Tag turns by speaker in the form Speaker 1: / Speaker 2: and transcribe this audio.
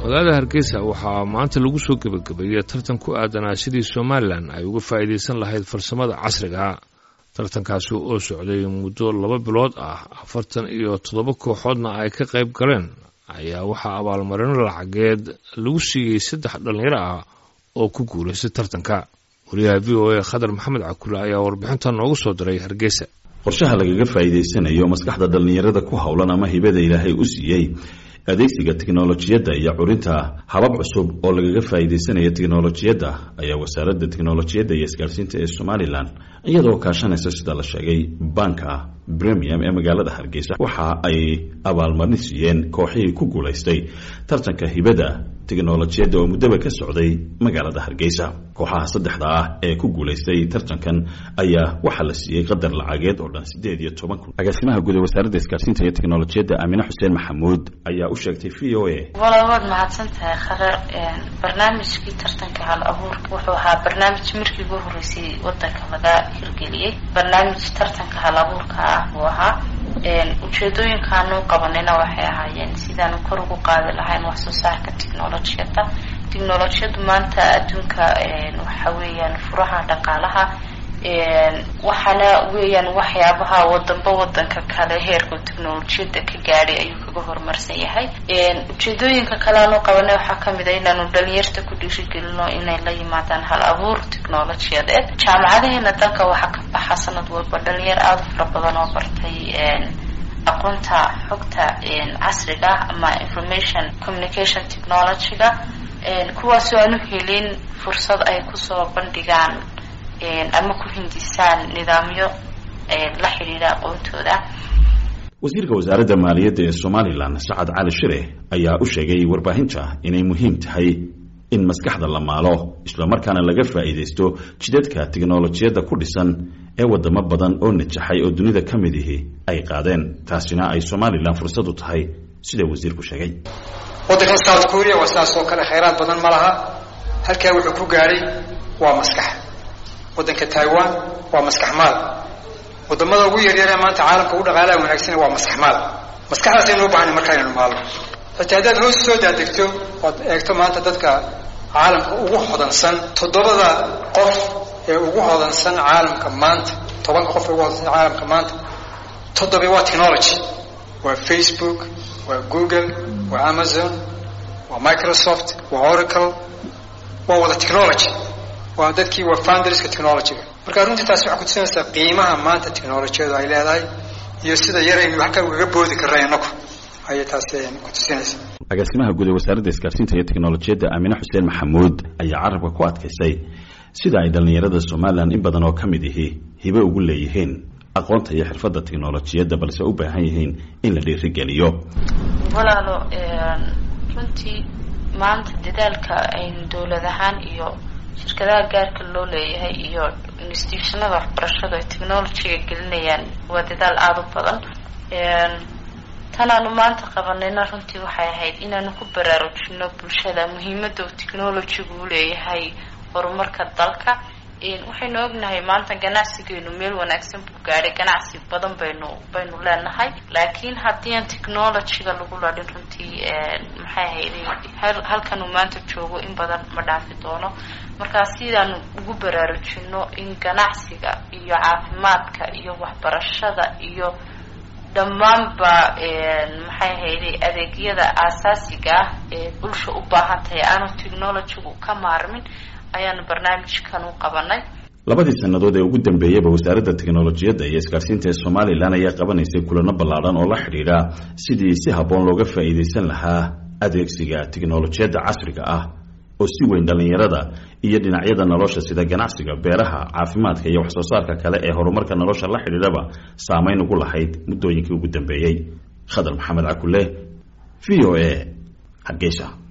Speaker 1: magaalada hargeysa waxaa maanta lagu soo gebagabeeyey tartan ku aadanaa sidii somalilan ay uga faa'iidaysan lahayd farsamada casriga tartankaasi oo socday muddo laba bilood ah afartan iyo toddoba kooxoodna ay ka qayb galeen ayaa waxaa abaalmarino lacageed lagu siiyey saddex dhallinyaro ah oo ku guulaystay tartanka wariyaha v o a khadar maxamed cakule ayaa warbixinta noogu soo diray hargeysa
Speaker 2: qorshaha lagaga faa'iidaysanayo maskaxda dhallinyarada ku howlan ama hibada ilaahay u siiyey adeegsiga tiknolojiyadda iyo curinta habab cusub oo lagaga faa'iidaysanaya tiknolojiyadda ayaa wasaaradda tiknolojiyadda iyo isgaarsiinta ee somalilan iyadoo kaashanaysa sida la sheegay banka premium ee magaalada hargeysa waxa ay abaalmarin siiyeen kooxihii ku guulaystay tartanka hibada tiknolojiyadda oo muddaba ka socday magaalada hargeysa kooxaha saddexda ah ee ku guulaystay tartankan ayaa waxaa la siiyey qadar lacageed oo dhan siddeed iyo toban kun agaasimaha guud ee wasaaradda isgaarsiinta iyo teknolojiyadda aamine xuseen maxamuud ayaa u sheegtay v o a
Speaker 3: walaal waad mahadsan tahay khadar barnaamijkii tartanka hal abuurka wuxuu ahaa barnaamij markii ugu horreysay wadanka laga hirgeliyey barnaamij tartanka hal abuurka ah buu ahaa ujeedooyinkaanu qabanayna waxay ahaayeen sidaanu kor ugu qaadi lahayn wax soo saarka technolojiyadda technolojiyaddu maanta adduunka waxa weeyaan furaha dhaqaalaha waxaana weeyaan waxyaabaha wadanba wadanka kale heerka technolojiyadda ka gaadhay ayuu kaga horumarsan yahay ujeedooyinka kale aanu qabanay waxaa kamid a inaanu dhalinyarta ku dhiirigelino inay la yimaadaan hal abuur technolojiyadeed jaamacadaheena dalka waxaa ka baxa sanad walba dhalinyar aada u fara badan oo bartay aqoonta xogta casriga ama information communication technologyga kuwaasoo aanu helin fursad ay kusoo bandhigaan ama ku hindisaan nidaamyo la xidhiidha aqoontooda
Speaker 2: wasiirka wasaaradda maaliyadda ee somalilan sacad cali shire ayaa u sheegay warbaahinta inay muhiim tahay in maskaxda la maalo islamarkaana laga faa'iidaysto jidadka tiknolojiyadda ku dhisan ee wadamo badan oo najaxay oo dunida ka mid ihi ay qaadeen taasina ay somalilan fursad u tahay sida wasiirku sheegay
Speaker 4: waddankan south korea waa sidaas oo kale khayraad badan ma laha halkaa wuxuu ku gaadhay waa maskax waddanka taiwan waa maskax maal wadamada ugu yaryaree maanta caalamka ugu dhaqaalaha wanaagsan waa maskax maal maskaxdaasaynu u bahanay marka inaynu maalno xitaa haddaad hoos soo daadegto ood eegto maanta dadka caalamka ugu hodansan toddobada qof ee ugu hodansan caalamka maanta tobanka qof ee ugu hodansan caalamka maanta toddoba waa technology waa facebook waa google waa amazon waa microsoft waa oracle waa wada technology waa dadkii waa founderska technologyga marka runtii taasi waxay kutusinaysaa qiimaha maanta technolojiyadu ay leedahay iyo sida yaraynu halkaa ugaga boodi karna inaku ayay taasi kutusinaysaa
Speaker 2: agaasimaha guud ee wasaaradda isgaarsiinta iyo teknolojiyadda aamine xuseen maxamuud ayaa carabka ku adkaysay sida ay dhallinyarada somalilan in badan oo ka mid ihi hibe ugu leeyihiin aqoonta iyo xirfadda teknolojiyadda balse u baahan yihiin in la dhiirigeliyo
Speaker 3: walaalo runtii maanta dadaalka aynu dowlad ahaan iyo shirkadaha gaarka loo leeyahay iyo institutionada waxbarashadu ay technologyga gelinayaan waa dadaal aada u badan tanaanu maanta qabanayna runtii waxay ahayd inaanu ku baraarujino bulshada muhiimada uu technologygu u leeyahay horumarka dalka waxaynu ognahay maanta ganacsigeenu meel wanaagsan buu gaadhay ganacsi badan baynu baynu leenahay laakiin haddii aan technologyga lagu ladhin runtii maxay ahayd halkanuu maanta joogo in badan ma dhaafi doono markaa sidaanu ugu baraarujino in ganacsiga iyo caafimaadka iyo waxbarashada iyo dhammaanba maxay ahayday adeegyada aasaasiga ah ee bulsha u baahan tahay aanu technologygu ka maarmin ayaanu barnaamijkan u qabanay
Speaker 2: labadii sannadood ee ugu dambeeyeyba wasaaradda teknolojiyadda iyo isgaarsiinta ee somalilan ayaa qabanaysay kulano ballaadhan oo la xidhiidha sidii si habboon looga faa'iidaysan lahaa adeegsiga teknolojiyadda casriga ah oo si weyn dhallinyarada iyo dhinacyada nolosha sida ganacsiga beeraha caafimaadka iyo waxsoo saarka kale ee horumarka nolosha la xidhiidhaba saameyn ugu lahayd muddooyinkii ugu dambeeyey khadar maxamed cakule v o a hargeysa